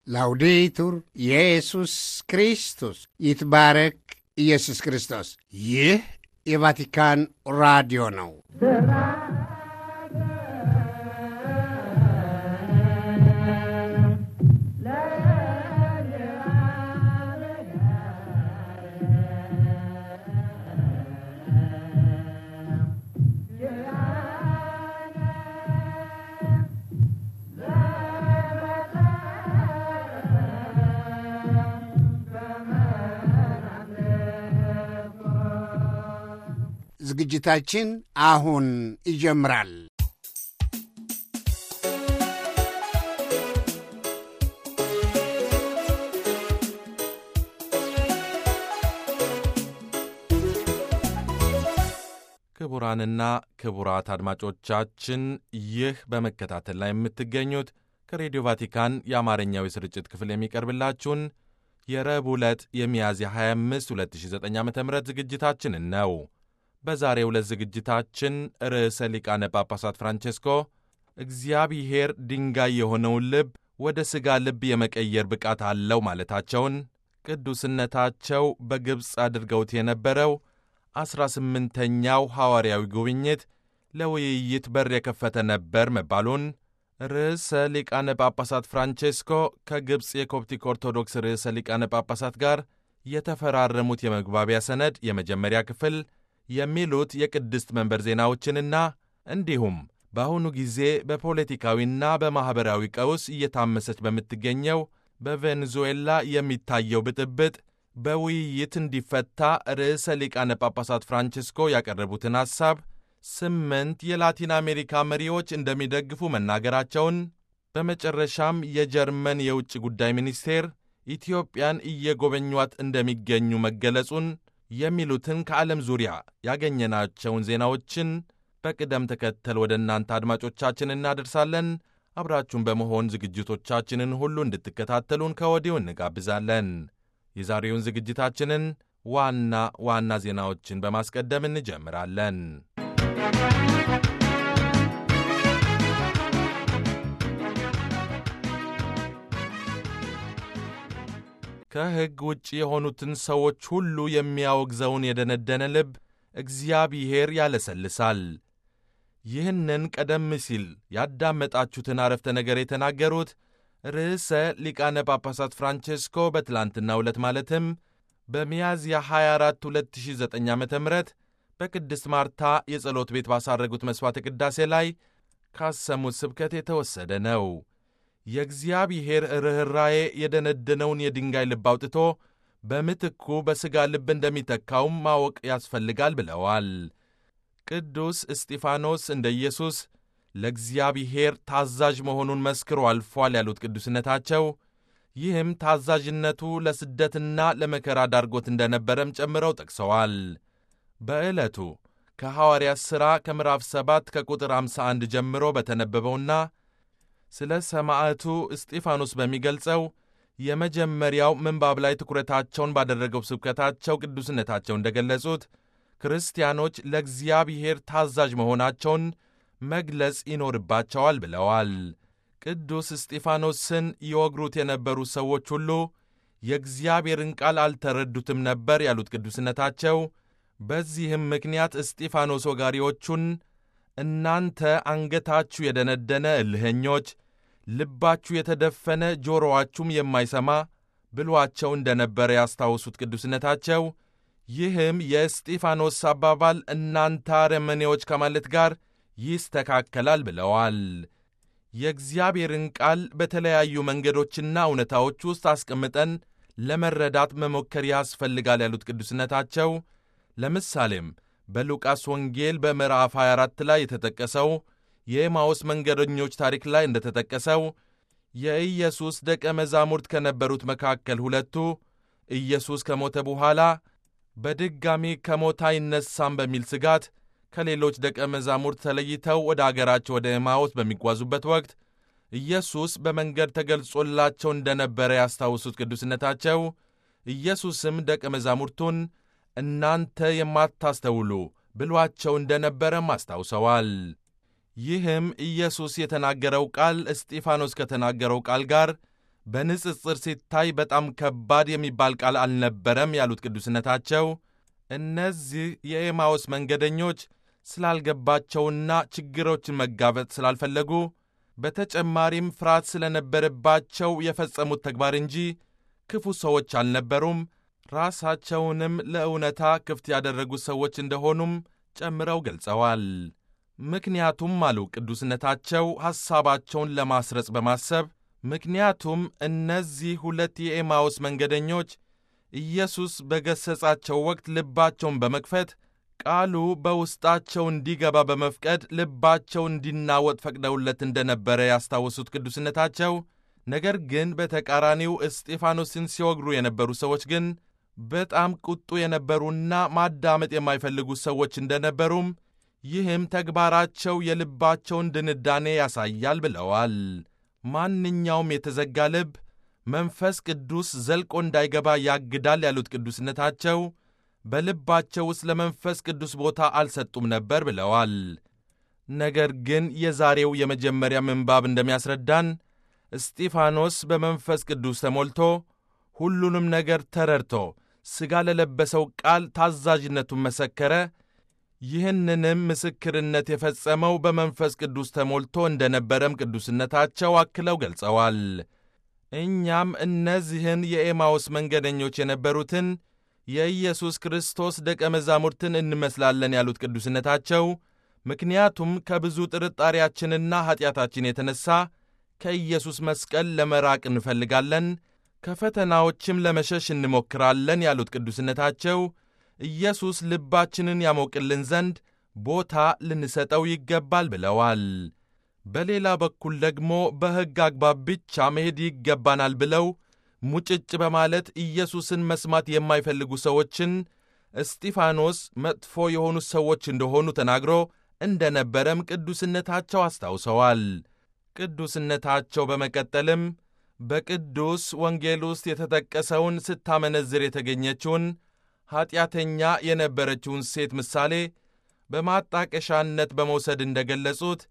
ላውዴቱር ኢየሱስ ክርስቶስ ይትባረክ ኢየሱስ ክርስቶስ። ይህ የቫቲካን ራዲዮ ነው። ዝግጅታችን አሁን ይጀምራል። ክቡራንና ክቡራት አድማጮቻችን ይህ በመከታተል ላይ የምትገኙት ከሬዲዮ ቫቲካን የአማርኛው የስርጭት ክፍል የሚቀርብላችሁን የረቡዕ ዕለት የሚያዝያ 25 2009 ዓ ም ዝግጅታችንን ነው። በዛሬው ዕለት ዝግጅታችን ርዕሰ ሊቃነ ጳጳሳት ፍራንቼስኮ እግዚአብሔር ድንጋይ የሆነውን ልብ ወደ ሥጋ ልብ የመቀየር ብቃት አለው ማለታቸውን፣ ቅዱስነታቸው በግብፅ አድርገውት የነበረው ዐሥራ ስምንተኛው ሐዋርያዊ ጉብኝት ለውይይት በር የከፈተ ነበር መባሉን፣ ርዕሰ ሊቃነ ጳጳሳት ፍራንቼስኮ ከግብፅ የኮፕቲክ ኦርቶዶክስ ርዕሰ ሊቃነ ጳጳሳት ጋር የተፈራረሙት የመግባቢያ ሰነድ የመጀመሪያ ክፍል የሚሉት የቅድስት መንበር ዜናዎችንና እንዲሁም በአሁኑ ጊዜ በፖለቲካዊና በማኅበራዊ ቀውስ እየታመሰች በምትገኘው በቬኔዙዌላ የሚታየው ብጥብጥ በውይይት እንዲፈታ ርዕሰ ሊቃነ ጳጳሳት ፍራንቺስኮ ያቀረቡትን ሐሳብ ስምንት የላቲን አሜሪካ መሪዎች እንደሚደግፉ መናገራቸውን፣ በመጨረሻም የጀርመን የውጭ ጉዳይ ሚኒስቴር ኢትዮጵያን እየጎበኟት እንደሚገኙ መገለጹን የሚሉትን ከዓለም ዙሪያ ያገኘናቸውን ዜናዎችን በቅደም ተከተል ወደ እናንተ አድማጮቻችን እናደርሳለን። አብራችሁን በመሆን ዝግጅቶቻችንን ሁሉ እንድትከታተሉን ከወዲሁ እንጋብዛለን። የዛሬውን ዝግጅታችንን ዋና ዋና ዜናዎችን በማስቀደም እንጀምራለን። ከሕግ ውጭ የሆኑትን ሰዎች ሁሉ የሚያወግዘውን የደነደነ ልብ እግዚአብሔር ያለሰልሳል። ይህንን ቀደም ሲል ያዳመጣችሁትን አረፍተ ነገር የተናገሩት ርዕሰ ሊቃነ ጳጳሳት ፍራንቼስኮ በትላንትናው ዕለት ማለትም በሚያዝያ 24 2009 ዓ ም በቅድስት ማርታ የጸሎት ቤት ባሳረጉት መሥዋዕተ ቅዳሴ ላይ ካሰሙት ስብከት የተወሰደ ነው። የእግዚአብሔር ርኅራዬ የደነደነውን የድንጋይ ልብ አውጥቶ በምትኩ በሥጋ ልብ እንደሚተካውም ማወቅ ያስፈልጋል ብለዋል። ቅዱስ እስጢፋኖስ እንደ ኢየሱስ ለእግዚአብሔር ታዛዥ መሆኑን መስክሮ አልፏል ያሉት ቅዱስነታቸው ይህም ታዛዥነቱ ለስደትና ለመከራ ዳርጎት እንደነበረም ጨምረው ጠቅሰዋል። በዕለቱ ከሐዋርያት ሥራ ከምዕራፍ 7 ከቁጥር 51 ጀምሮ በተነበበውና ስለ ሰማዕቱ እስጢፋኖስ በሚገልጸው የመጀመሪያው ምንባብ ላይ ትኩረታቸውን ባደረገው ስብከታቸው ቅዱስነታቸው እንደገለጹት ክርስቲያኖች ለእግዚአብሔር ታዛዥ መሆናቸውን መግለጽ ይኖርባቸዋል ብለዋል። ቅዱስ እስጢፋኖስን ይወግሩት የነበሩ ሰዎች ሁሉ የእግዚአብሔርን ቃል አልተረዱትም ነበር ያሉት ቅዱስነታቸው፣ በዚህም ምክንያት እስጢፋኖስ ወጋሪዎቹን እናንተ አንገታችሁ የደነደነ እልኸኞች፣ ልባችሁ የተደፈነ ጆሮዋችሁም የማይሰማ ብሏቸው እንደነበረ ያስታውሱት ቅዱስነታቸው ይህም የእስጢፋኖስ አባባል እናንተ አረመኔዎች ከማለት ጋር ይስተካከላል ብለዋል። የእግዚአብሔርን ቃል በተለያዩ መንገዶችና እውነታዎች ውስጥ አስቀምጠን ለመረዳት መሞከር ያስፈልጋል ያሉት ቅዱስነታቸው ለምሳሌም በሉቃስ ወንጌል በምዕራፍ 24 ላይ የተጠቀሰው የኤማውስ መንገደኞች ታሪክ ላይ እንደተጠቀሰው የኢየሱስ ደቀ መዛሙርት ከነበሩት መካከል ሁለቱ ኢየሱስ ከሞተ በኋላ በድጋሚ ከሞት አይነሳም በሚል ስጋት ከሌሎች ደቀ መዛሙርት ተለይተው ወደ አገራቸው ወደ ኤማውስ በሚጓዙበት ወቅት ኢየሱስ በመንገድ ተገልጾላቸው እንደነበረ ያስታውሱት ቅዱስነታቸው ኢየሱስም ደቀ መዛሙርቱን እናንተ የማታስተውሉ ብሏቸው እንደነበረም አስታውሰዋል። ይህም ኢየሱስ የተናገረው ቃል እስጢፋኖስ ከተናገረው ቃል ጋር በንጽጽር ሲታይ በጣም ከባድ የሚባል ቃል አልነበረም ያሉት ቅዱስነታቸው እነዚህ የኤማውስ መንገደኞች ስላልገባቸውና ችግሮችን መጋፈጥ ስላልፈለጉ በተጨማሪም ፍርሃት ስለነበረባቸው የፈጸሙት ተግባር እንጂ ክፉ ሰዎች አልነበሩም። ራሳቸውንም ለእውነታ ክፍት ያደረጉ ሰዎች እንደሆኑም ጨምረው ገልጸዋል። ምክንያቱም አሉ ቅዱስነታቸው ሐሳባቸውን ለማስረጽ በማሰብ ምክንያቱም እነዚህ ሁለት የኤማውስ መንገደኞች ኢየሱስ በገሠጻቸው ወቅት ልባቸውን በመክፈት ቃሉ በውስጣቸው እንዲገባ በመፍቀድ ልባቸው እንዲናወጥ ፈቅደውለት እንደነበረ ያስታወሱት ቅዱስነታቸው፣ ነገር ግን በተቃራኒው እስጢፋኖስን ሲወግሩ የነበሩ ሰዎች ግን በጣም ቁጡ የነበሩና ማዳመጥ የማይፈልጉ ሰዎች እንደነበሩም ይህም ተግባራቸው የልባቸውን ድንዳኔ ያሳያል ብለዋል። ማንኛውም የተዘጋ ልብ መንፈስ ቅዱስ ዘልቆ እንዳይገባ ያግዳል ያሉት ቅዱስነታቸው በልባቸው ውስጥ ለመንፈስ ቅዱስ ቦታ አልሰጡም ነበር ብለዋል። ነገር ግን የዛሬው የመጀመሪያ ምንባብ እንደሚያስረዳን እስጢፋኖስ በመንፈስ ቅዱስ ተሞልቶ ሁሉንም ነገር ተረድቶ ሥጋ ለለበሰው ቃል ታዛዥነቱን መሰከረ። ይህንንም ምስክርነት የፈጸመው በመንፈስ ቅዱስ ተሞልቶ እንደነበረም ቅዱስነታቸው አክለው ገልጸዋል። እኛም እነዚህን የኤማውስ መንገደኞች የነበሩትን የኢየሱስ ክርስቶስ ደቀ መዛሙርትን እንመስላለን ያሉት ቅዱስነታቸው ምክንያቱም ከብዙ ጥርጣሬያችንና ኀጢአታችን የተነሣ ከኢየሱስ መስቀል ለመራቅ እንፈልጋለን፣ ከፈተናዎችም ለመሸሽ እንሞክራለን ያሉት ቅዱስነታቸው ኢየሱስ ልባችንን ያሞቅልን ዘንድ ቦታ ልንሰጠው ይገባል ብለዋል። በሌላ በኩል ደግሞ በሕግ አግባብ ብቻ መሄድ ይገባናል ብለው ሙጭጭ በማለት ኢየሱስን መስማት የማይፈልጉ ሰዎችን እስጢፋኖስ መጥፎ የሆኑ ሰዎች እንደሆኑ ተናግሮ እንደነበረም ቅዱስነታቸው አስታውሰዋል። ቅዱስነታቸው በመቀጠልም በቅዱስ ወንጌል ውስጥ የተጠቀሰውን ስታመነዝር የተገኘችውን ኀጢአተኛ የነበረችውን ሴት ምሳሌ በማጣቀሻነት በመውሰድ እንደገለጹት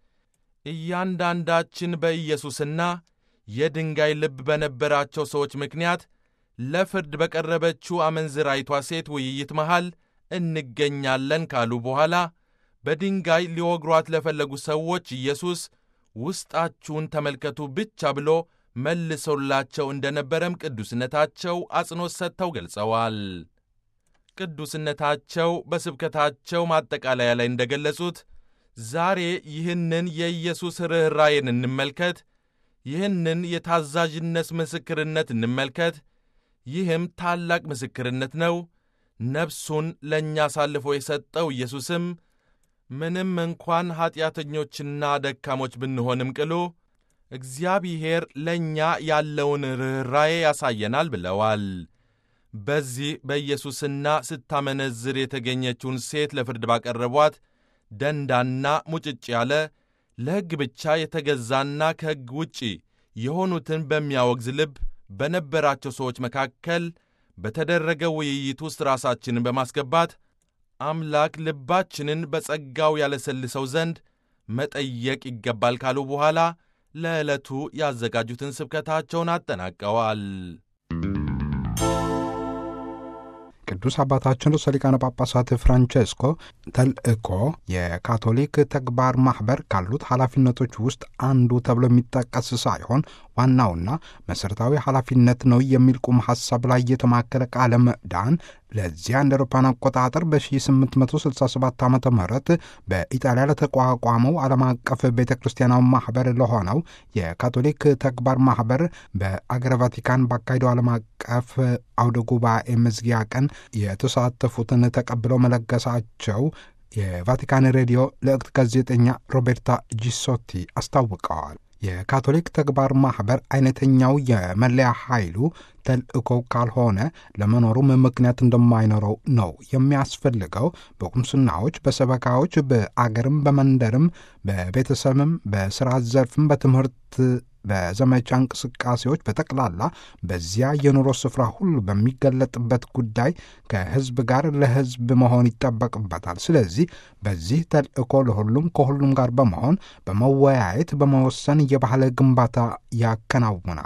እያንዳንዳችን በኢየሱስና የድንጋይ ልብ በነበራቸው ሰዎች ምክንያት ለፍርድ በቀረበችው አመንዝራይቷ ሴት ውይይት መሃል እንገኛለን ካሉ በኋላ በድንጋይ ሊወግሯት ለፈለጉ ሰዎች ኢየሱስ ውስጣችሁን ተመልከቱ ብቻ ብሎ መልሶላቸው እንደነበረም ቅዱስነታቸው አጽንኦት ሰጥተው ገልጸዋል። ቅዱስነታቸው በስብከታቸው ማጠቃለያ ላይ እንደገለጹት ዛሬ ይህንን የኢየሱስ ርኅራዬን እንመልከት፣ ይህንን የታዛዥነት ምስክርነት እንመልከት። ይህም ታላቅ ምስክርነት ነው። ነፍሱን ለእኛ አሳልፎ የሰጠው ኢየሱስም ምንም እንኳን ኀጢአተኞችና ደካሞች ብንሆንም ቅሉ እግዚአብሔር ለእኛ ያለውን ርኅራዬ ያሳየናል ብለዋል። በዚህ በኢየሱስና ስታመነዝር የተገኘችውን ሴት ለፍርድ ባቀረቧት ደንዳና ሙጭጭ ያለ ለሕግ ብቻ የተገዛና ከሕግ ውጪ የሆኑትን በሚያወግዝ ልብ በነበራቸው ሰዎች መካከል በተደረገ ውይይት ውስጥ ራሳችንን በማስገባት አምላክ ልባችንን በጸጋው ያለሰልሰው ዘንድ መጠየቅ ይገባል ካሉ በኋላ ለዕለቱ ያዘጋጁትን ስብከታቸውን አጠናቀዋል። ቅዱስ አባታችን ርዕሰ ሊቃነ ጳጳሳት ፍራንቼስኮ ተልእኮ የካቶሊክ ተግባር ማኅበር ካሉት ኃላፊነቶች ውስጥ አንዱ ተብሎ የሚጠቀስ ሳይሆን ዋናውና መሠረታዊ ኃላፊነት ነው የሚል ቁም ሐሳብ ላይ የተማከለ ቃለ ምዕዳን ለዚያ እንደ አውሮፓውያን አቆጣጠር በ1867 ዓ ም በኢጣሊያ ለተቋቋመው ዓለም አቀፍ ቤተ ክርስቲያናዊ ማኅበር ለሆነው የካቶሊክ ተግባር ማኅበር በአገረ ቫቲካን ባካሄደው ዓለም አቀፍ አውደ ጉባኤ መዝጊያ ቀን የተሳተፉትን ተቀብለው መለገሳቸው የቫቲካን ሬዲዮ ልዕክት ጋዜጠኛ ሮቤርታ ጂሶቲ አስታውቀዋል። የካቶሊክ ተግባር ማኅበር አይነተኛው የመለያ ኃይሉ ተልእኮው ካልሆነ ለመኖሩም ምክንያት እንደማይኖረው ነው የሚያስፈልገው። በቁምስናዎች፣ በሰበካዎች፣ በአገርም፣ በመንደርም፣ በቤተሰብም፣ በሥራ ዘርፍም፣ በትምህርት በዘመቻ እንቅስቃሴዎች በጠቅላላ በዚያ የኑሮ ስፍራ ሁሉ በሚገለጥበት ጉዳይ ከሕዝብ ጋር ለሕዝብ መሆን ይጠበቅበታል። ስለዚህ በዚህ ተልእኮ ለሁሉም ከሁሉም ጋር በመሆን በመወያየት በመወሰን የባህል ግንባታ ያከናውናል።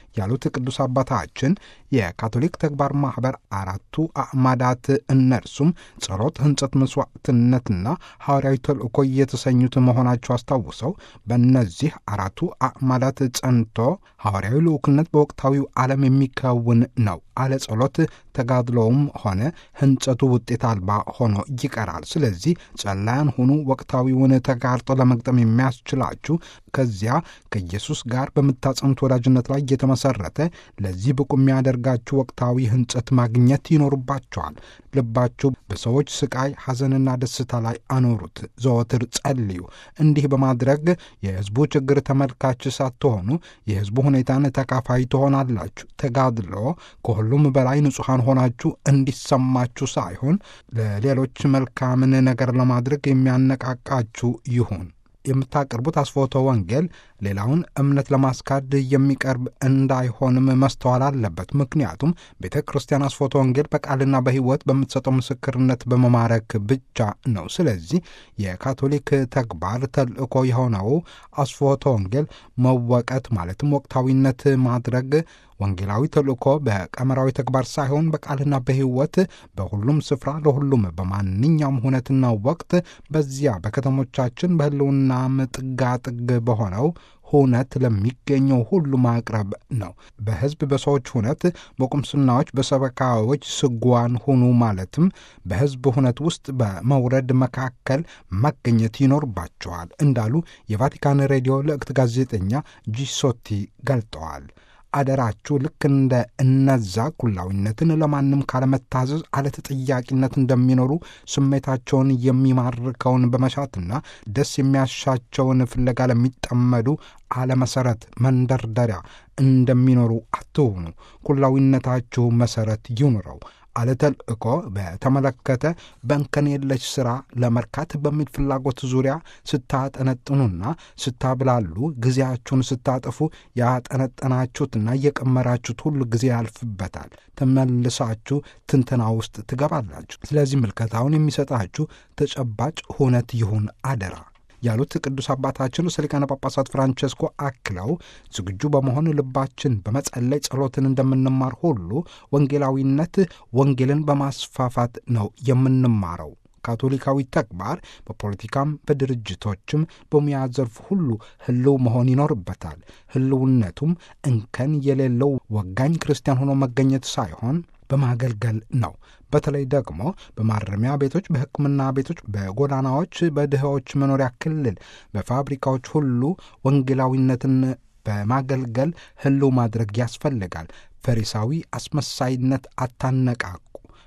ያሉት ቅዱስ አባታችን የካቶሊክ ተግባር ማኅበር አራቱ አዕማዳት እነርሱም ጸሎት፣ ሕንጸት፣ መስዋዕትነትና ሐዋርያዊ ተልእኮ የተሰኙት መሆናቸው አስታውሰው በእነዚህ አራቱ አዕማዳት ጸንቶ ሐዋርያዊ ልዑክነት በወቅታዊው ዓለም የሚከውን ነው። አለ ጸሎት ተጋድሎውም ሆነ ሕንጸቱ ውጤት አልባ ሆኖ ይቀራል። ስለዚህ ጸላያን ሁኑ። ወቅታዊውን ተጋርጦ ለመግጠም የሚያስችላችሁ ከዚያ ከኢየሱስ ጋር በምታጸኑት ወዳጅነት ላይ የተመሰረተ ለዚህ ብቁ የሚያደርጋችሁ ወቅታዊ ሕንጸት ማግኘት ይኖርባቸዋል። ልባችሁ በሰዎች ስቃይ፣ ሐዘንና ደስታ ላይ አኖሩት። ዘወትር ጸልዩ። እንዲህ በማድረግ የሕዝቡ ችግር ተመልካች ሳትሆኑ የሕዝቡ ሁኔታን ተካፋይ ትሆናላችሁ። ተጋድሎ ከሁሉም በላይ ንጹሐን ሆናችሁ እንዲሰማችሁ ሳይሆን ለሌሎች መልካምን ነገር ለማድረግ የሚያነቃቃችሁ ይሁን። የምታቀርቡት አስፎቶ ወንጌል ሌላውን እምነት ለማስካድ የሚቀርብ እንዳይሆንም መስተዋል አለበት። ምክንያቱም ቤተ ክርስቲያን አስፎቶ ወንጌል በቃልና በሕይወት በምትሰጠው ምስክርነት በመማረክ ብቻ ነው። ስለዚህ የካቶሊክ ተግባር ተልእኮ የሆነው አስፎቶ ወንጌል መወቀት ማለትም ወቅታዊነት ማድረግ ወንጌላዊ ተልእኮ በቀመራዊ ተግባር ሳይሆን በቃልና በሕይወት በሁሉም ስፍራ ለሁሉም በማንኛውም ሁነትና ወቅት በዚያ በከተሞቻችን በሕልውናም ጥጋጥግ በሆነው ሁነት ለሚገኘው ሁሉ ማቅረብ ነው። በሕዝብ በሰዎች ሁነት፣ በቁምስናዎች፣ በሰበካዎች ስጓን ሁኑ ማለትም በሕዝብ ሁነት ውስጥ በመውረድ መካከል መገኘት ይኖርባቸዋል እንዳሉ የቫቲካን ሬዲዮ ልዕክት ጋዜጠኛ ጂሶቲ ገልጠዋል። አደራችሁ ልክ እንደ እነዛ ኩላዊነትን ለማንም ካለመታዘዝ አለተጠያቂነት እንደሚኖሩ ስሜታቸውን የሚማርከውን በመሻትና ደስ የሚያሻቸውን ፍለጋ ለሚጠመዱ አለመሰረት መንደርደሪያ እንደሚኖሩ አትሁኑ። ኩላዊነታችሁ መሰረት ይኑረው። አለተልእኮ በተመለከተ በእንከን የለሽ ሥራ ለመርካት በሚል ፍላጎት ዙሪያ ስታጠነጥኑና ስታብላሉ ጊዜያችሁን ስታጠፉ ያጠነጠናችሁትና እየቀመራችሁት ሁሉ ጊዜ ያልፍበታል። ተመልሳችሁ ትንተና ውስጥ ትገባላችሁ። ስለዚህ ምልከታውን የሚሰጣችሁ ተጨባጭ ሁነት ይሁን አደራ ያሉት ቅዱስ አባታችን ርዕሰ ሊቃነ ጳጳሳት ፍራንቸስኮ አክለው ዝግጁ በመሆን ልባችን በመጸለይ ጸሎትን እንደምንማር ሁሉ ወንጌላዊነት ወንጌልን በማስፋፋት ነው የምንማረው። ካቶሊካዊ ተግባር በፖለቲካም በድርጅቶችም በሙያ ዘርፍ ሁሉ ሕልው መሆን ይኖርበታል። ሕልውነቱም እንከን የሌለው ወጋኝ ክርስቲያን ሆኖ መገኘት ሳይሆን በማገልገል ነው። በተለይ ደግሞ በማረሚያ ቤቶች፣ በሕክምና ቤቶች፣ በጎዳናዎች፣ በድሆች መኖሪያ ክልል፣ በፋብሪካዎች ሁሉ ወንጌላዊነትን በማገልገል ሕልው ማድረግ ያስፈልጋል። ፈሪሳዊ አስመሳይነት አታነቃቁ።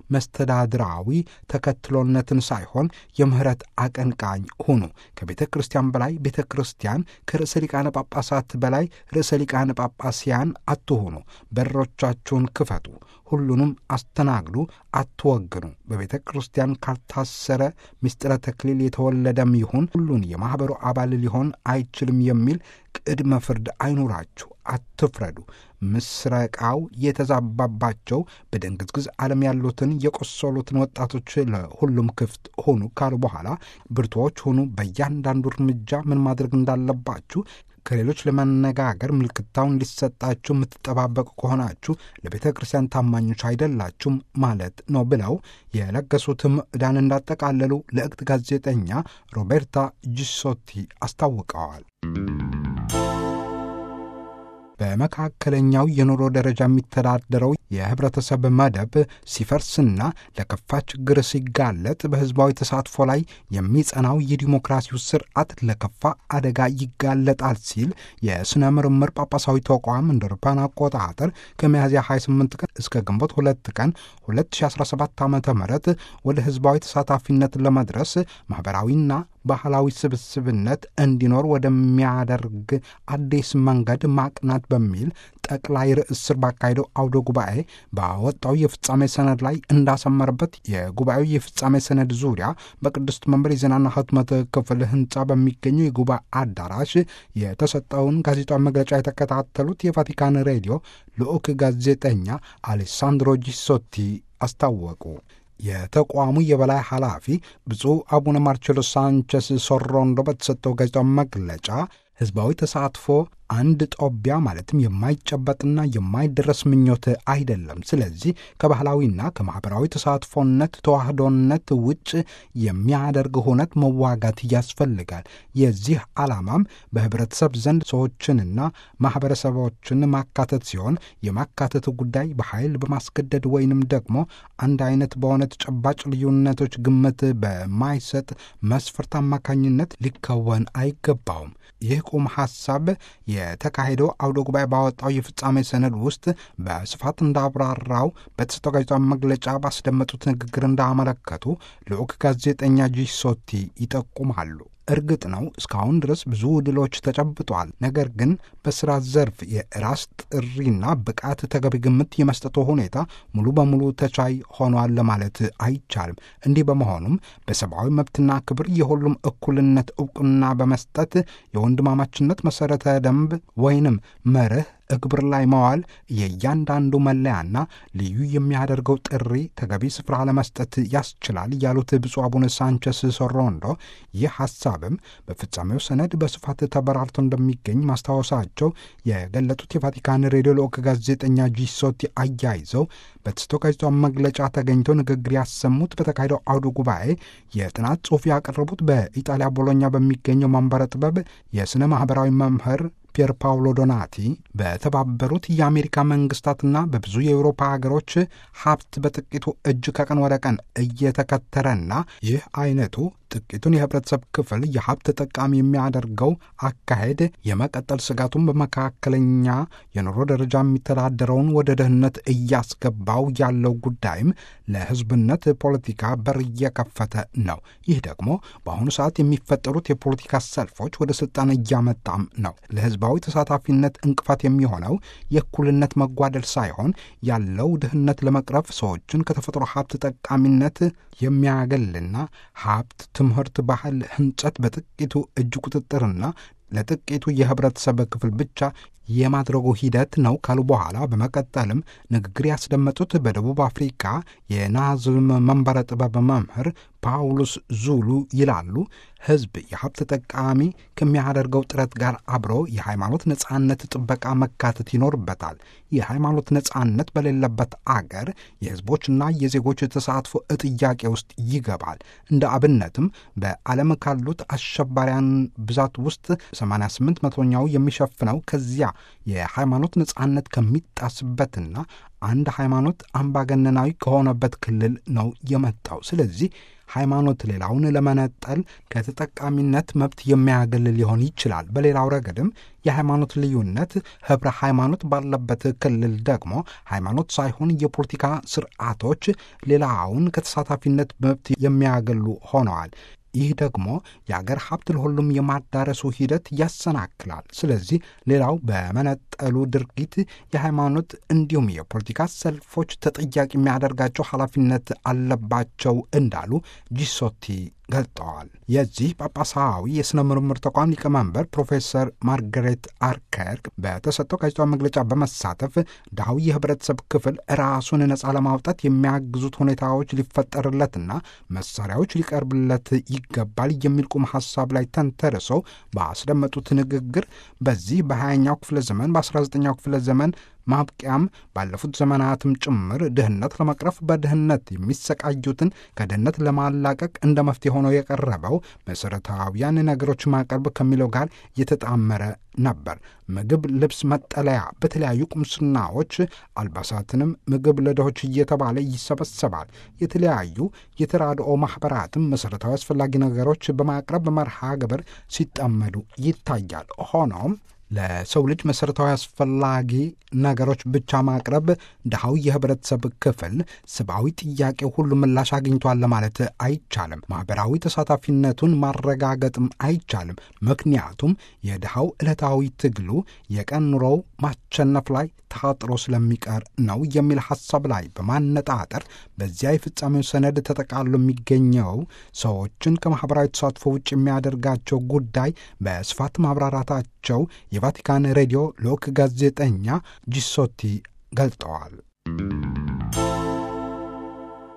መስተዳድራዊ ተከትሎነትን ሳይሆን የምህረት አቀንቃኝ ሁኑ። ከቤተ ክርስቲያን በላይ ቤተ ክርስቲያን፣ ከርዕሰ ሊቃነ ጳጳሳት በላይ ርዕሰ ሊቃነ ጳጳስያን አትሁኑ። በሮቻችሁን ክፈቱ፣ ሁሉንም አስተናግዱ፣ አትወግኑ። በቤተ ክርስቲያን ካልታሰረ ምስጢረ ተክሊል የተወለደም ይሁን ሁሉን የማኅበሩ አባል ሊሆን አይችልም የሚል ቅድመ ፍርድ አይኑራችሁ። አትፍረዱ። ምስረቃው የተዛባባቸው በደንግዝግዝ ዓለም ያሉትን የቆሰሉትን ወጣቶች ለሁሉም ክፍት ሆኑ ካሉ በኋላ ብርቱዎች ሆኑ። በእያንዳንዱ እርምጃ ምን ማድረግ እንዳለባችሁ ከሌሎች ለመነጋገር ምልክታውን እንዲሰጣችሁ የምትጠባበቁ ከሆናችሁ ለቤተ ክርስቲያን ታማኞች አይደላችሁም ማለት ነው ብለው የለገሱትም ዕዳን እንዳጠቃለሉ ለእቅት ጋዜጠኛ ሮቤርታ ጂሶቲ አስታውቀዋል። በመካከለኛው የኑሮ ደረጃ የሚተዳደረው የህብረተሰብ መደብ ሲፈርስና ለከፋ ችግር ሲጋለጥ በህዝባዊ ተሳትፎ ላይ የሚጸናው የዲሞክራሲው ስርዓት ለከፋ አደጋ ይጋለጣል ሲል የሥነ ምርምር ጳጳሳዊ ተቋም እንደ አውሮፓውያን አቆጣጠር ከሚያዝያ 28 ቀን እስከ ግንቦት 2 ቀን 2017 ዓ ም ወደ ህዝባዊ ተሳታፊነት ለመድረስ ማኅበራዊና ባህላዊ ስብስብነት እንዲኖር ወደሚያደርግ አዲስ መንገድ ማቅናት በሚል ጠቅላይ ርዕስ ስር ባካሄደው አውደ ጉባኤ ባወጣው የፍጻሜ ሰነድ ላይ እንዳሰመረበት የጉባኤው የፍጻሜ ሰነድ ዙሪያ በቅድስት መንበር የዜናና ህትመት ክፍል ህንፃ በሚገኘው የጉባኤ አዳራሽ የተሰጠውን ጋዜጣዊ መግለጫ የተከታተሉት የቫቲካን ሬዲዮ ልዑክ ጋዜጠኛ አሌሳንድሮ ጂሶቲ አስታወቁ። የተቋሙ የበላይ ኃላፊ ብፁዕ አቡነ ማርቼሎ ሳንቸስ ሶሮንዶ በተሰጠው ጋዜጣዊ መግለጫ ህዝባዊ ተሳትፎ አንድ ጦቢያ ማለትም የማይጨበጥና የማይደረስ ምኞት አይደለም። ስለዚህ ከባህላዊና ከማኅበራዊ ተሳትፎነት ተዋህዶነት ውጭ የሚያደርግ ሁነት መዋጋት ያስፈልጋል። የዚህ ዓላማም በኅብረተሰብ ዘንድ ሰዎችንና ማኅበረሰቦችን ማካተት ሲሆን የማካተቱ ጉዳይ በኃይል በማስገደድ ወይንም ደግሞ አንድ አይነት በሆነ ተጨባጭ ልዩነቶች ግምት በማይሰጥ መስፈርት አማካኝነት ሊከወን አይገባውም። ይህ ቁም ሐሳብ የተካሄደው አውደ ጉባኤ ባወጣው የፍጻሜ ሰነድ ውስጥ በስፋት እንዳብራራው በተሰጠው ጋዜጣዊ መግለጫ ባስደመጡት ንግግር እንዳመለከቱ ልዑክ ጋዜጠኛ ጂሶቲ ይጠቁማሉ። እርግጥ ነው እስካሁን ድረስ ብዙ ድሎች ተጨብጧል። ነገር ግን በስራ ዘርፍ የራስ ጥሪና ብቃት ተገቢ ግምት የመስጠቱ ሁኔታ ሙሉ በሙሉ ተቻይ ሆኗል ለማለት አይቻልም። እንዲህ በመሆኑም በሰብአዊ መብትና ክብር የሁሉም እኩልነት እውቅና በመስጠት የወንድማማችነት መሠረተ ደንብ ወይንም መርህ እግብር ላይ መዋል የእያንዳንዱ መለያና ልዩ የሚያደርገው ጥሪ ተገቢ ስፍራ ለመስጠት ያስችላል ያሉት ብፁዕ አቡነ ሳንቸስ ሶሮንዶ ይህ ሐሳብም በፍጻሜው ሰነድ በስፋት ተበራርቶ እንደሚገኝ ማስታወሳቸው የገለጡት የቫቲካን ሬዲዮ ልዑክ ጋዜጠኛ ጂሶቲ አያይዘው በተሰጠው ጋዜጣዊ መግለጫ ተገኝተው ንግግር ያሰሙት በተካሄደው አውደ ጉባኤ የጥናት ጽሑፍ ያቀረቡት በኢጣሊያ ቦሎኛ በሚገኘው ማንበረ ጥበብ የሥነ ማኅበራዊ መምህር ፒየር ፓውሎ ዶናቲ በተባበሩት የአሜሪካ መንግስታትና በብዙ የአውሮፓ ሀገሮች ሀብት በጥቂቱ እጅ ከቀን ወደ ቀን እየተከተረና ይህ አይነቱ ጥቂቱን የህብረተሰብ ክፍል የሀብት ተጠቃሚ የሚያደርገው አካሄድ የመቀጠል ስጋቱን በመካከለኛ የኑሮ ደረጃ የሚተዳደረውን ወደ ድህነት እያስገባው ያለው ጉዳይም ለህዝብነት ፖለቲካ በር እየከፈተ ነው። ይህ ደግሞ በአሁኑ ሰዓት የሚፈጠሩት የፖለቲካ ሰልፎች ወደ ስልጣን እያመጣም ነው። ለህዝባዊ ተሳታፊነት እንቅፋት የሚሆነው የእኩልነት መጓደል ሳይሆን ያለው ድህነት ለመቅረፍ ሰዎችን ከተፈጥሮ ሀብት ጠቃሚነት የሚያገልና ሀብት ትምህርት፣ ባህል፣ ህንጸት በጥቂቱ እጅ ቁጥጥርና ለጥቂቱ የህብረተሰብ ክፍል ብቻ የማድረጉ ሂደት ነው ካሉ በኋላ በመቀጠልም ንግግር ያስደመጡት በደቡብ አፍሪካ የናዝም መንበረ ጥበብ መምህር ፓውሎስ ዙሉ ይላሉ። ህዝብ የሀብት ተጠቃሚ ከሚያደርገው ጥረት ጋር አብሮ የሃይማኖት ነጻነት ጥበቃ መካተት ይኖርበታል። የሃይማኖት ነጻነት በሌለበት አገር የህዝቦችና የዜጎች ተሳትፎ ጥያቄ ውስጥ ይገባል። እንደ አብነትም በዓለም ካሉት አሸባሪያን ብዛት ውስጥ 88 መቶኛው የሚሸፍነው ከዚያ የሃይማኖት ነጻነት ከሚጣስበትና አንድ ሃይማኖት አምባገነናዊ ከሆነበት ክልል ነው የመጣው። ስለዚህ ሃይማኖት ሌላውን ለመነጠል ከተጠቃሚነት መብት የሚያገል ሊሆን ይችላል። በሌላው ረገድም የሃይማኖት ልዩነት ህብረ ሃይማኖት ባለበት ክልል ደግሞ ሃይማኖት ሳይሆን የፖለቲካ ስርዓቶች ሌላውን ከተሳታፊነት መብት የሚያገሉ ሆነዋል። ይህ ደግሞ የአገር ሀብት ለሁሉም የማዳረሱ ሂደት ያሰናክላል። ስለዚህ ሌላው በመነጠሉ ድርጊት የሃይማኖት እንዲሁም የፖለቲካ ሰልፎች ተጠያቂ የሚያደርጋቸው ኃላፊነት አለባቸው እንዳሉ ጂሶቲ ገልጠዋል። የዚህ ጳጳሳዊ የሥነ ምርምር ተቋም ሊቀመንበር ፕሮፌሰር ማርገሬት አርከርክ በተሰጠው ጋዜጣዊ መግለጫ በመሳተፍ ድሃዊ የህብረተሰብ ክፍል ራሱን ነፃ ለማውጣት የሚያግዙት ሁኔታዎች ሊፈጠርለትና መሳሪያዎች ሊቀርብለት ይገባል የሚል ቁም ሐሳብ ላይ ተንተርሰው ባስደመጡት ንግግር በዚህ በሀያኛው ክፍለ ዘመን በ19ኛው ክፍለ ዘመን ማብቂያም ባለፉት ዘመናትም ጭምር ድህነት ለመቅረፍ በድህነት የሚሰቃዩትን ከድህነት ለማላቀቅ እንደ መፍትሄ ሆኖ የቀረበው መሠረታዊያን ነገሮች ማቅረብ ከሚለው ጋር የተጣመረ ነበር። ምግብ፣ ልብስ፣ መጠለያ፣ በተለያዩ ቁምስናዎች አልባሳትንም ምግብ ለድሆች እየተባለ ይሰበሰባል። የተለያዩ የተራድኦ ማኅበራትም መሠረታዊ አስፈላጊ ነገሮች በማቅረብ መርሃ ግብር ሲጠመዱ ይታያል። ሆኖም ለሰው ልጅ መሠረታዊ አስፈላጊ ነገሮች ብቻ ማቅረብ ድሃው የህብረተሰብ ክፍል ሰብአዊ ጥያቄ ሁሉ ምላሽ አግኝቷል ለማለት አይቻልም። ማኅበራዊ ተሳታፊነቱን ማረጋገጥም አይቻልም። ምክንያቱም የድሃው ዕለታዊ ትግሉ የቀን ኑሮው ማሸነፍ ላይ ታጥሮ ስለሚቀር ነው የሚል ሐሳብ ላይ በማነጣጠር በዚያ የፍጻሜው ሰነድ ተጠቃሎ የሚገኘው ሰዎችን ከማኅበራዊ ተሳትፎ ውጭ የሚያደርጋቸው ጉዳይ በስፋት ማብራራታቸው የቫቲካን ሬዲዮ ልዑክ ጋዜጠኛ ጂሶቲ ገልጠዋል።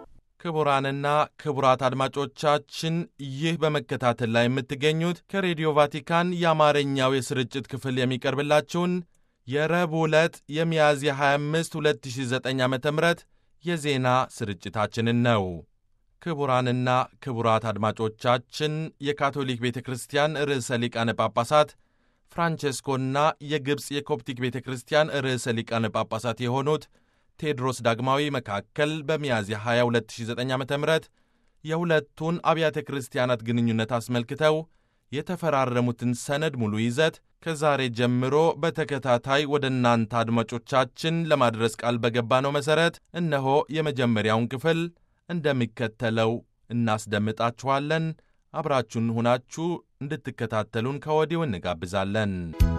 ክቡራንና ክቡራት አድማጮቻችን ይህ በመከታተል ላይ የምትገኙት ከሬዲዮ ቫቲካን የአማርኛው የስርጭት ክፍል የሚቀርብላችሁን የረቡዕ ዕለት የሚያዝያ 25 2009 ዓ ም የዜና ስርጭታችንን ነው። ክቡራንና ክቡራት አድማጮቻችን የካቶሊክ ቤተ ክርስቲያን ርዕሰ ሊቃነ ጳጳሳት ፍራንቼስኮና የግብፅ የኮፕቲክ ቤተ ክርስቲያን ርዕሰ ሊቃነ ጳጳሳት የሆኑት ቴዎድሮስ ዳግማዊ መካከል በሚያዝያ 22 2009 ዓ ም የሁለቱን አብያተ ክርስቲያናት ግንኙነት አስመልክተው የተፈራረሙትን ሰነድ ሙሉ ይዘት ከዛሬ ጀምሮ በተከታታይ ወደ እናንተ አድማጮቻችን ለማድረስ ቃል በገባነው መሠረት እነሆ የመጀመሪያውን ክፍል እንደሚከተለው እናስደምጣችኋለን። አብራችሁን ሁናችሁ እንድትከታተሉን ከወዲሁ እንጋብዛለን።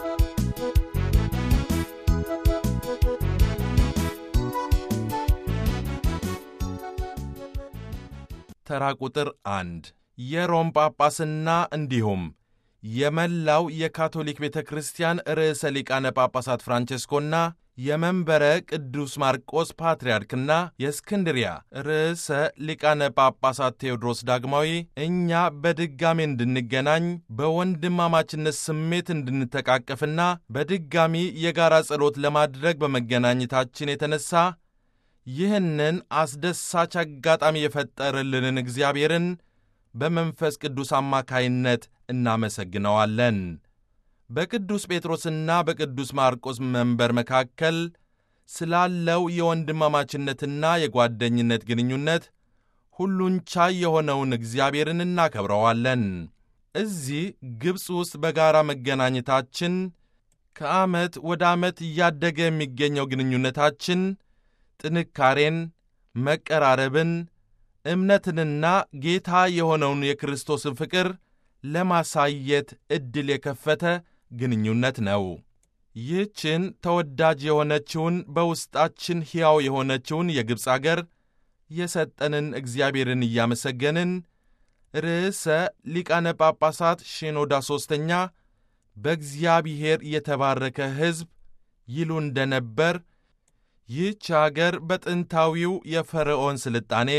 ተራ ቁጥር አንድ የሮም ጳጳስና እንዲሁም የመላው የካቶሊክ ቤተ ክርስቲያን ርዕሰ ሊቃነ ጳጳሳት ፍራንቼስኮና የመንበረ ቅዱስ ማርቆስ ፓትርያርክና የእስክንድሪያ ርዕሰ ሊቃነ ጳጳሳት ቴዎድሮስ ዳግማዊ እኛ በድጋሚ እንድንገናኝ በወንድማማችነት ስሜት እንድንተቃቀፍና በድጋሚ የጋራ ጸሎት ለማድረግ በመገናኘታችን የተነሳ ይህንን አስደሳች አጋጣሚ የፈጠረልንን እግዚአብሔርን በመንፈስ ቅዱስ አማካይነት እናመሰግነዋለን። በቅዱስ ጴጥሮስና በቅዱስ ማርቆስ መንበር መካከል ስላለው የወንድማማችነትና የጓደኝነት ግንኙነት ሁሉን ቻይ የሆነውን እግዚአብሔርን እናከብረዋለን። እዚህ ግብፅ ውስጥ በጋራ መገናኘታችን ከዓመት ወደ ዓመት እያደገ የሚገኘው ግንኙነታችን ጥንካሬን፣ መቀራረብን፣ እምነትንና ጌታ የሆነውን የክርስቶስን ፍቅር ለማሳየት ዕድል የከፈተ ግንኙነት ነው። ይህችን ተወዳጅ የሆነችውን በውስጣችን ሕያው የሆነችውን የግብፅ አገር የሰጠንን እግዚአብሔርን እያመሰገንን ርዕሰ ሊቃነ ጳጳሳት ሺኖዳ ሦስተኛ በእግዚአብሔር የተባረከ ሕዝብ ይሉ እንደነበር ይህች አገር በጥንታዊው የፈርዖን ስልጣኔ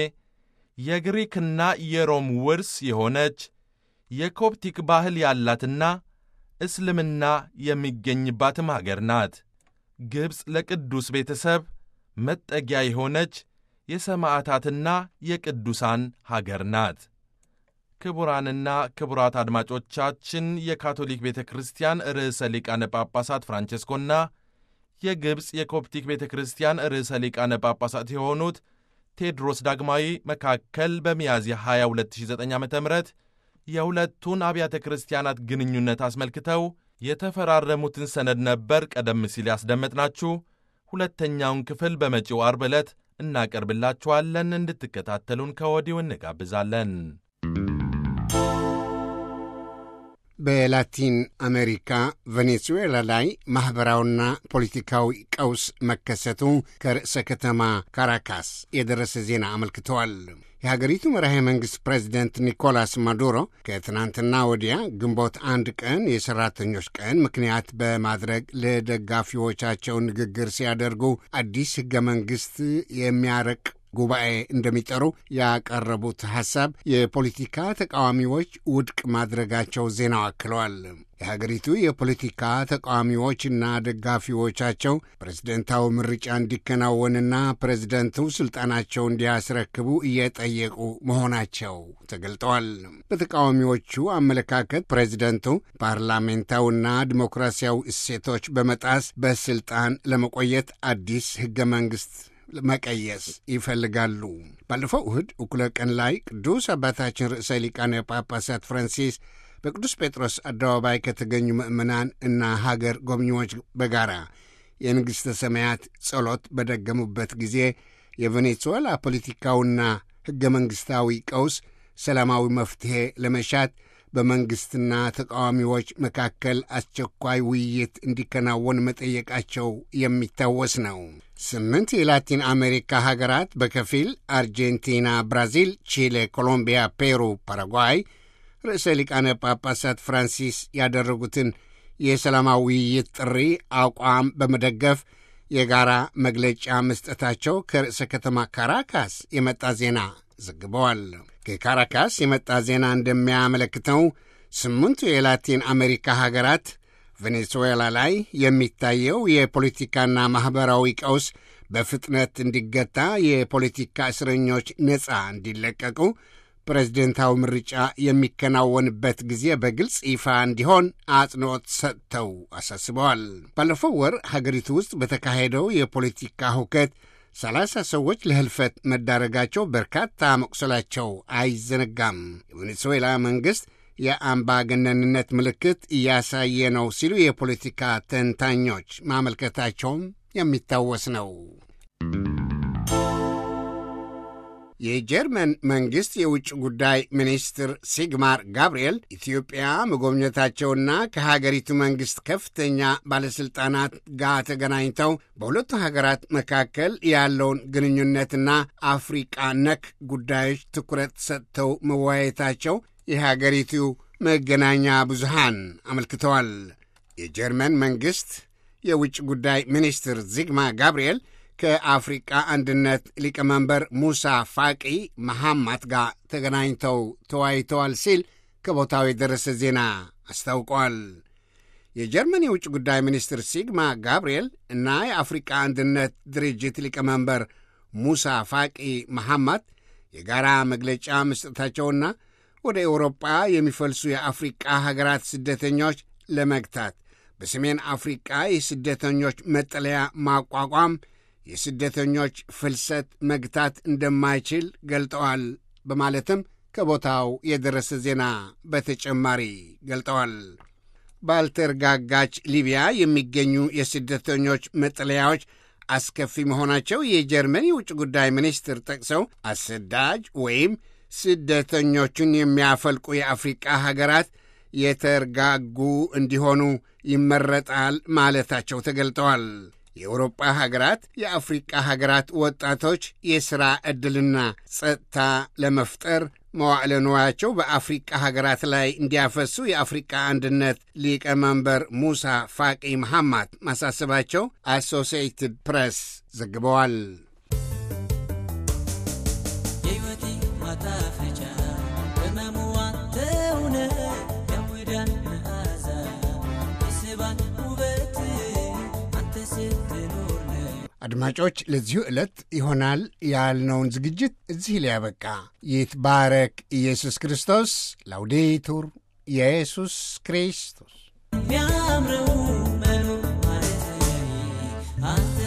የግሪክና የሮም ውርስ የሆነች የኮፕቲክ ባህል ያላትና እስልምና የሚገኝባትም አገር ናት። ግብፅ ለቅዱስ ቤተሰብ መጠጊያ የሆነች የሰማዕታትና የቅዱሳን ሀገር ናት። ክቡራንና ክቡራት አድማጮቻችን የካቶሊክ ቤተ ክርስቲያን ርዕሰ ሊቃነ ጳጳሳት ፍራንቼስኮና የግብፅ የኮፕቲክ ቤተ ክርስቲያን ርዕሰ ሊቃነ ጳጳሳት የሆኑት ቴዎድሮስ ዳግማዊ መካከል በሚያዝያ 22 2009 ዓ ም የሁለቱን አብያተ ክርስቲያናት ግንኙነት አስመልክተው የተፈራረሙትን ሰነድ ነበር ቀደም ሲል ያስደመጥናችሁ። ሁለተኛውን ክፍል በመጪው አርብ ዕለት እናቀርብላችኋለን። እንድትከታተሉን ከወዲሁ እንጋብዛለን። በላቲን አሜሪካ ቬኔዙዌላ ላይ ማኅበራዊና ፖለቲካዊ ቀውስ መከሰቱ ከርዕሰ ከተማ ካራካስ የደረሰ ዜና አመልክተዋል። የሀገሪቱ መራሄ መንግሥት ፕሬዚደንት ኒኮላስ ማዱሮ ከትናንትና ወዲያ ግንቦት አንድ ቀን የሠራተኞች ቀን ምክንያት በማድረግ ለደጋፊዎቻቸው ንግግር ሲያደርጉ አዲስ ሕገ መንግሥት የሚያረቅ ጉባኤ እንደሚጠሩ ያቀረቡት ሐሳብ የፖለቲካ ተቃዋሚዎች ውድቅ ማድረጋቸው ዜናው አክለዋል። የሀገሪቱ የፖለቲካ ተቃዋሚዎችና ደጋፊዎቻቸው ፕሬዝደንታዊ ምርጫ እንዲከናወንና ፕሬዝደንቱ ስልጣናቸው እንዲያስረክቡ እየጠየቁ መሆናቸው ተገልጠዋል። በተቃዋሚዎቹ አመለካከት ፕሬዝደንቱ ፓርላሜንታዊና ዲሞክራሲያዊ እሴቶች በመጣስ በስልጣን ለመቆየት አዲስ ሕገ መንግሥት መቀየስ ይፈልጋሉ። ባለፈው እሁድ እኩለ ቀን ላይ ቅዱስ አባታችን ርዕሰ ሊቃነ ጳጳሳት ፍራንሲስ በቅዱስ ጴጥሮስ አደባባይ ከተገኙ ምእመናን እና ሀገር ጎብኚዎች በጋራ የንግሥተ ሰማያት ጸሎት በደገሙበት ጊዜ የቬኔዙዌላ ፖለቲካውና ሕገ መንግሥታዊ ቀውስ ሰላማዊ መፍትሔ ለመሻት በመንግሥትና ተቃዋሚዎች መካከል አስቸኳይ ውይይት እንዲከናወን መጠየቃቸው የሚታወስ ነው። ስምንት የላቲን አሜሪካ ሀገራት በከፊል አርጀንቲና፣ ብራዚል፣ ቺሌ፣ ኮሎምቢያ፣ ፔሩ፣ ፓራጓይ ርዕሰ ሊቃነ ጳጳሳት ፍራንሲስ ያደረጉትን የሰላማዊ ውይይት ጥሪ አቋም በመደገፍ የጋራ መግለጫ መስጠታቸው ከርዕሰ ከተማ ካራካስ የመጣ ዜና ዘግበዋል። ከካራካስ የመጣ ዜና እንደሚያመለክተው ስምንቱ የላቲን አሜሪካ ሀገራት ቬኔዙዌላ ላይ የሚታየው የፖለቲካና ማኅበራዊ ቀውስ በፍጥነት እንዲገታ፣ የፖለቲካ እስረኞች ነፃ እንዲለቀቁ፣ ፕሬዝደንታዊ ምርጫ የሚከናወንበት ጊዜ በግልጽ ይፋ እንዲሆን አጽንዖት ሰጥተው አሳስበዋል። ባለፈው ወር ሀገሪቱ ውስጥ በተካሄደው የፖለቲካ ሁከት ሰላሳ ሰዎች ለህልፈት መዳረጋቸው፣ በርካታ መቁሰላቸው አይዘነጋም። የቬኔዙዌላ መንግሥት የአምባገነንነት ምልክት እያሳየ ነው ሲሉ የፖለቲካ ተንታኞች ማመልከታቸውም የሚታወስ ነው። የጀርመን መንግሥት የውጭ ጉዳይ ሚኒስትር ሲግማር ጋብርኤል ኢትዮጵያ መጎብኘታቸውና ከሀገሪቱ መንግሥት ከፍተኛ ባለሥልጣናት ጋር ተገናኝተው በሁለቱ ሀገራት መካከል ያለውን ግንኙነትና አፍሪቃ ነክ ጉዳዮች ትኩረት ሰጥተው መወያየታቸው የሀገሪቱ መገናኛ ብዙሃን አመልክተዋል። የጀርመን መንግሥት የውጭ ጉዳይ ሚኒስትር ዚግማ ጋብርኤል ከአፍሪቃ አንድነት ሊቀመንበር ሙሳ ፋቂ መሐማት ጋር ተገናኝተው ተወያይተዋል ሲል ከቦታው የደረሰ ዜና አስታውቋል። የጀርመን የውጭ ጉዳይ ሚኒስትር ሲግማ ጋብርኤል እና የአፍሪቃ አንድነት ድርጅት ሊቀመንበር ሙሳ ፋቂ መሐማት የጋራ መግለጫ መስጠታቸውና ወደ ኤውሮጳ የሚፈልሱ የአፍሪቃ ሀገራት ስደተኞች ለመግታት በሰሜን አፍሪቃ የስደተኞች መጠለያ ማቋቋም የስደተኞች ፍልሰት መግታት እንደማይችል ገልጠዋል በማለትም ከቦታው የደረሰ ዜና በተጨማሪ ገልጠዋል። ባልተረጋጋች ሊቢያ የሚገኙ የስደተኞች መጠለያዎች አስከፊ መሆናቸው የጀርመን የውጭ ጉዳይ ሚኒስትር ጠቅሰው አሰዳጅ ወይም ስደተኞቹን የሚያፈልቁ የአፍሪቃ ሀገራት የተረጋጉ እንዲሆኑ ይመረጣል ማለታቸው ተገልጠዋል። የአውሮጳ ሀገራት የአፍሪቃ ሀገራት ወጣቶች የሥራ ዕድልና ጸጥታ ለመፍጠር መዋዕለ ንዋያቸው በአፍሪቃ ሀገራት ላይ እንዲያፈሱ የአፍሪቃ አንድነት ሊቀመንበር ሙሳ ፋቂ መሐማት ማሳሰባቸው አሶሲኤትድ ፕሬስ ዘግበዋል። የሕይወቴ ማጣፈጫ በመሙዋ ተውነ የሙዳን መዓዛ የስባን ውበት አንተ ስትኖር ነው። አድማጮች ለዚሁ ዕለት ይሆናል ያልነውን ዝግጅት እዚህ ሊያበቃ ይትባረክ ኢየሱስ ክርስቶስ። ላውዴቱር ኢየሱስ ክርስቶስ የሚያምረው መኖር ማለት አንተ